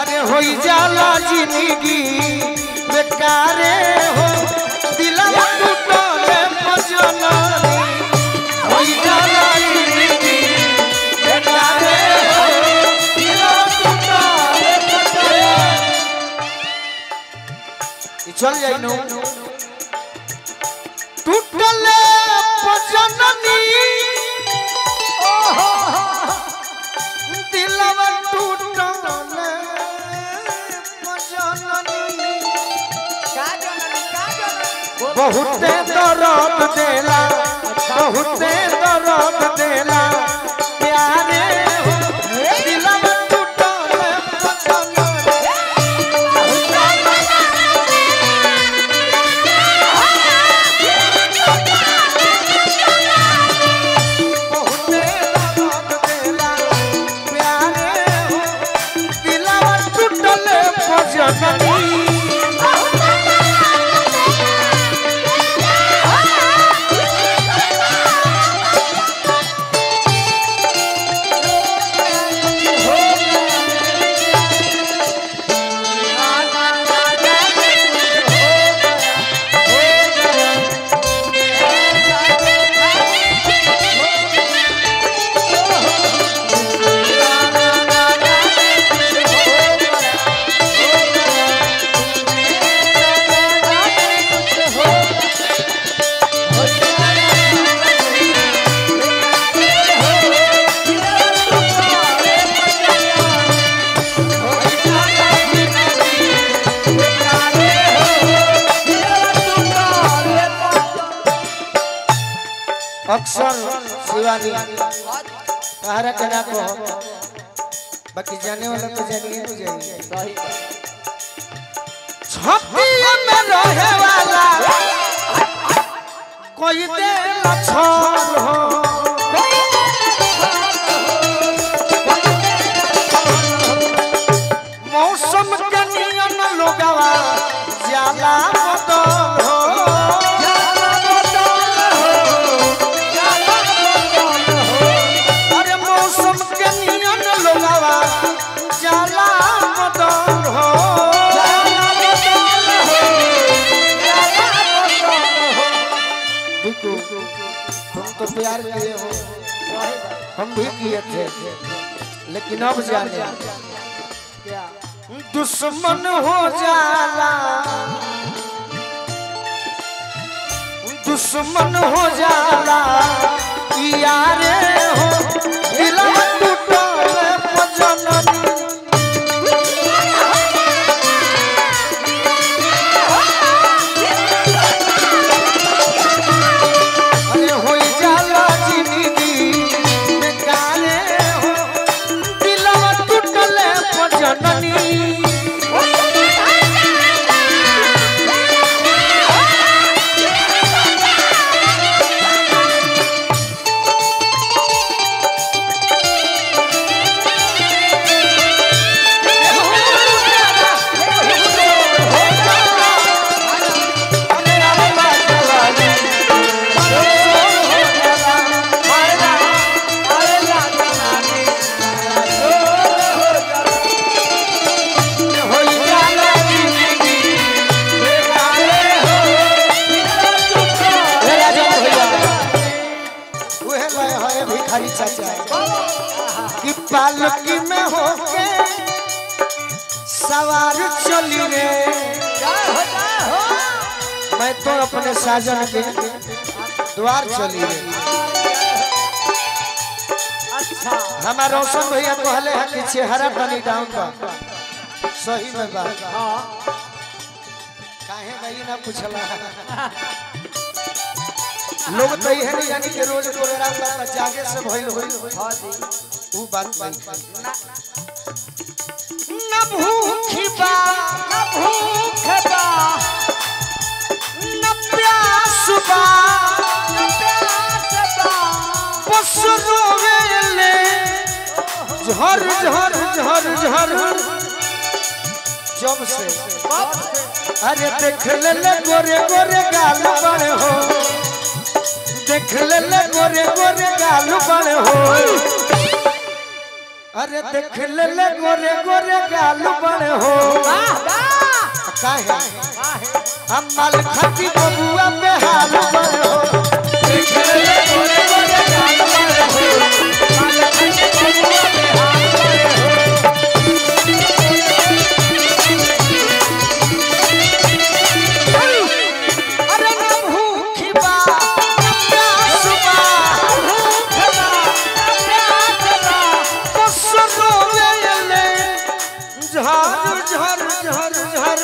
अरे होई जाला जिंदगी बेकारे हो दिलवा टूटले मजननी होई जाला जिंदगी बेकारे हो दिलवा टूटले मजननी ई चल जाई नु टूटले मजननी दिलवा टूटले मजननी बहुते दर्द देला बहुते दर्द देला प्यारे हो दिलवा टूटले मजननी बहुते दर्द देला प्यारे हो दिलवा टूटले मजननी अक्सर शिवानी कहरा के ना को बाकी जाने वाला तो जानिए हो जाएंगे छपिया में रहे वाला कोई दे छोड़ हो मौसम के नियम लोगवा जाला बदल हो अरे मौसम के नियम लोगवा जाला बदल हो बिल्कुल तुम तो प्यार किए हो हम भी किए थे लेकिन अब जाने दुश्मन हो जाला दुश्मन हो जाला यारे हो दिलवा टूटले मजननी अरे होई जाला जिंदगी बेकारे हो दिलवा टूटले मजननी भिखारी चाचा कि पालकी में होके सवार चली रे मैं तो अपने साजन के द्वार चली रे हमारा रोशन भैया कहले है कि चेहरा तनी डाउन बा सही में बा काहे भाई ना पूछला लोग तो यह नहीं जानी कि रोज प्रोग्राम करता जागे से भइल होई ऊ बात नहीं न भूखी बा न भूख बा न प्यास बा न प्यास बा बस रोवेले झर झर झर झर जब से अरे देख ले ले गोरे गोरे गाल बड़े हो देख ले ले गोरे गोरे गाल बड़े हो अरे देख ले ले गोरे गोरे गाल बड़े बड़े हो काहे हम माल खाती बबुआ पे हाल बड़े हो अरे ना भूखी बा ना प्यास बा तो सुनो ले झर झर झर झर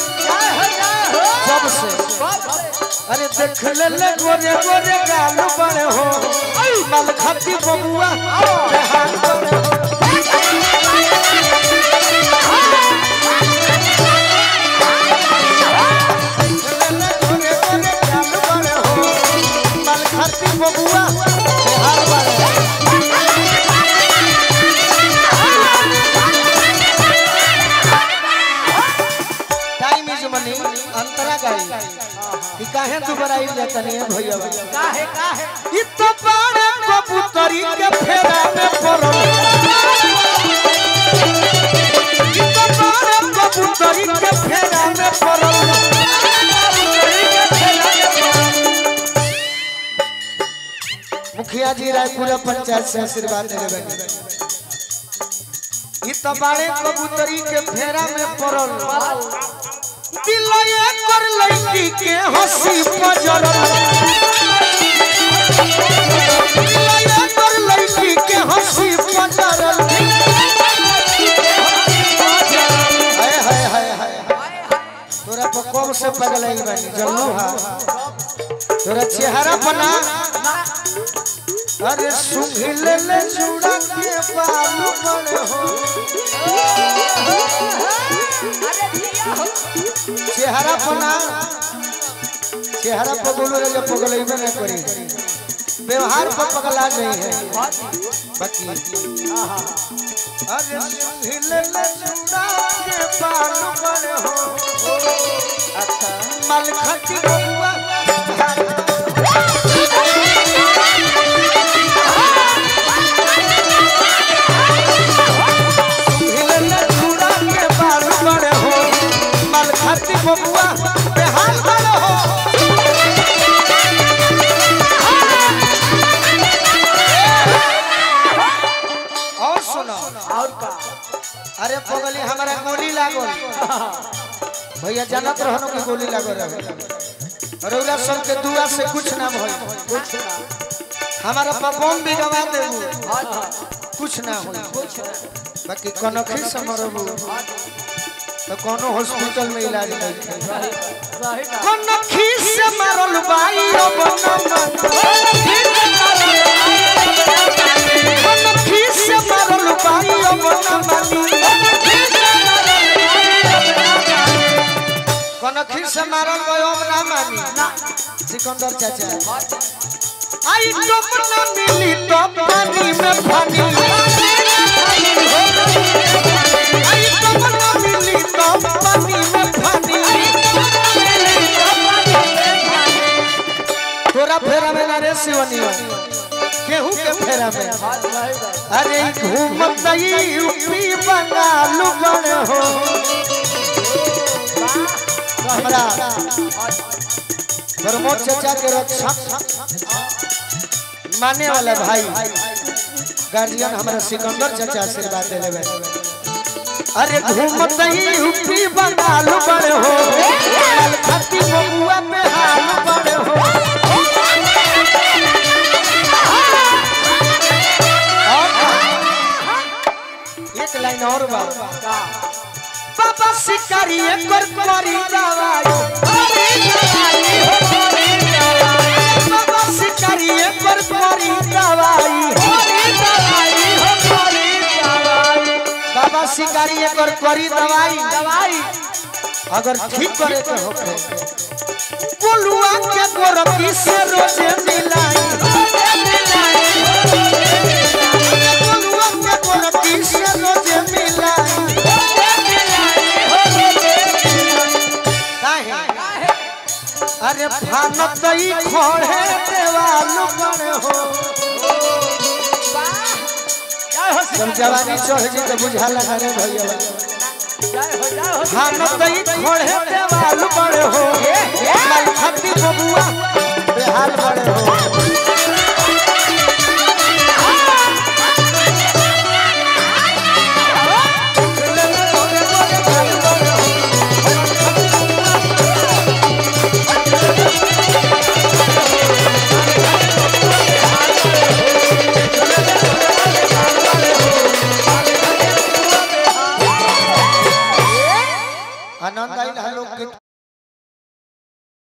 जब से अरे देख ले ले गोरे गोरे गाल बड़े हो माल खाती बबुआ पे हाल बड़े हो ले ले गोरे गोरे गाल बड़े हो माल खाती बबुआ पे हाल बड़े हो टाइम इज मनी अंतरा गाड़ी ई काहे दुबारा आई जाता नहीं है भैया काहे काहे ई तो बाड़े कबूतरी के फेरा में पड़ल ई तो बाड़े कबूतरी के फेरा में पड़ल मुखिया जी रायपुरा पंचायत से आशीर्वाद दे बनी ई तो बाड़े कबूतरी के फेरा में पड़ल दिलये कर लड़की के हंसी पजरल दिलये कर लड़की के हंसी पजरल हाय हाय हाय हाय तोरा पर कब से पगल आई बानी जल्लू हा तोरा चेहरा बना अरे सुंघी ले ले चूड़ा के बालू बड़े हो चेहरा पना चेहरा पर बोलो रे जब पगल में नहीं करी व्यवहार पर पगला नहीं है बाकी अरे हिले ले चूड़ा के बाल बड़े हो अच्छा मल खटी बबुआ हिले ले चूड़ा के बाल बड़े हो मल खटी बबुआ बेहाल बड़े हो और सुनो और का अरे पगली हमारा गोली लागल भैया जानत रहनो कि गोली लागल रहे रौला सब के दुआ से कुछ ना भइल कुछ ना हमारा पपम भी गवा देबू हाँ हाँ कुछ ना होई कुछ ना बाकी कनखी से मरबू तो कोनो हॉस्पिटल में इलाज नहीं है सही सही ना कनखी से मरल बाई अब ना मन कनखी से मरल बाई अब ना मानी कनखी से मारल बाई अब ना मानी सिकंदर चाचा आई टोप ना मिली तो पानी में पानी आई टोप ना मिली तो पानी में पानी तोरा फेरा में ना रे शिवनिया केहू के फेरा में अरे घूमत यूपी बंगाल बड़े हो हमरा प्रमोद चाचा के रक्षा माने वाला भाई गार्जियन हमारा सिकंदर चाचा आशीर्वाद दे लेवे अरे घूमत यूपी बंगाल बड़े हो खाती बबुआ पे हाल बड़े हो और एक लाइन और बा बाबा शिकारी कर करी दवाई बाबा शिकारी कर करी दवाई बाबा शिकारी कर करी दवाई दवाई अगर ठीक करे के होखे कोलुआ के गोरखी से रोजे मिलाई कोलुआ के गोरखी से रोजे मिलाई काहे अरे भानत ई खोड़े देवाल बड़े हो जब जवानी चढ़ जी तो बुझा लगा रे भैया जय हो जय हो खानो तई खोड़े देवाल बड़े हो लाल खाती बबुआ बेहाल बड़े हो